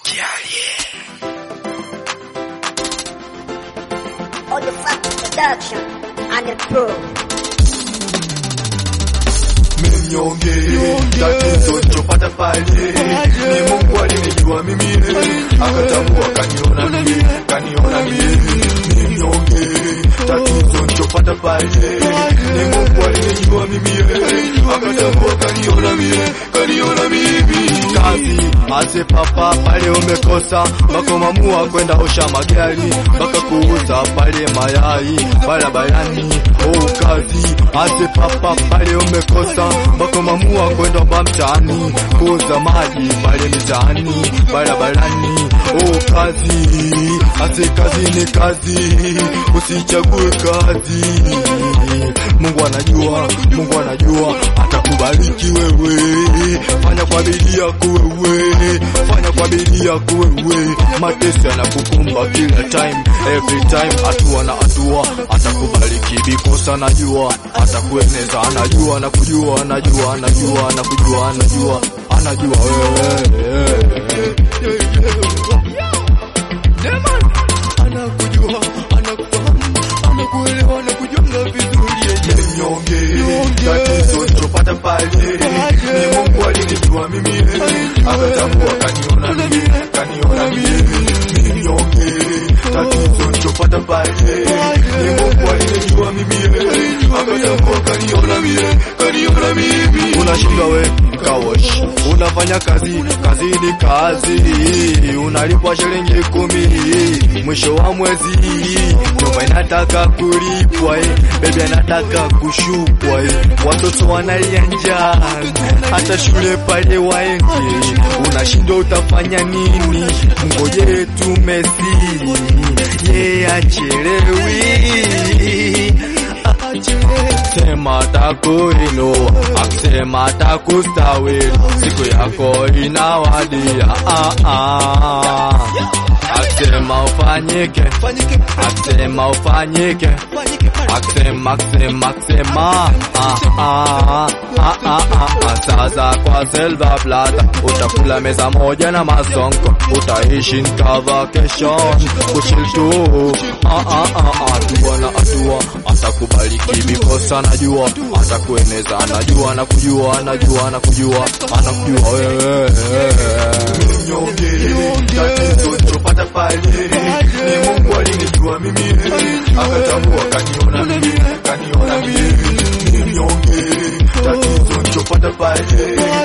All the fuck production and the pro. Mnyonge tatizo chopata pale ni Mungu alinijua mimi akatambua kaniona mimi kaniona mimi mnyonge tatizo chopata pale ni Mungu alinijua mimi akatambua kaniona mimi kaniona mimi kazi ase papa pale umekosa mpaka mamua kwenda osha magari mpaka kuuza pale mayai barabarani oh kazi ase papa pale umekosa mpaka mamua kwenda ba mtaani kuuza maji pale mitaani barabarani oh kazi ase kazi ni kazi usichague kazi Mungu anajua Mungu anajua atakubariki wewe fanya kwa bidii yako wewe fanya kwa bidii yako wewe mateso yanakukumba kila time every time hatua na hatua atakubariki because anajua atakueneza anajua na kujua anajua anajua na kujua anajua anajua wewe Demon anakujua anakufahamu anakuelewa anakujenga vizuri yeye mnyonge tatizo chopata pale ni Mungu alinijua mimi akatambua kaniona mimi kaniona mimi mnyonge tatizo chopata pale ni Mungu alinijua mimi akatambua kaniona mimi kaniona mimi unashinda we kawash unafanya kazi kazi ni kazi unalipwa shilingi kumi mwisho wa mwezi nyumba inataka kulipwa eh. bebi anataka kushukwa eh. watoto wanalia njaa hata shule pale waende unashindwa utafanya nini mgoje tu Messi ye achelewi sema takuinua akisema takustawili siku yako inawadia ah, ah. akisema ufanyike akisema ufanyike akisema akisema akisema ah, ah, ah, ah, ah, ah. sasa kwa silver plata utakula meza moja na masonko utaishi nka vacation kushiltu ah, ah, ah, ah. hatua na hatua atakubariki because anajua atakueneza anajua anakujua anajua anakujua anakujua wewe mnyonge tatizo chopata pale ni Mungu alinijua mimi akatambua kaniona mimi kaniona mimi mnyonge tatizo chopata pale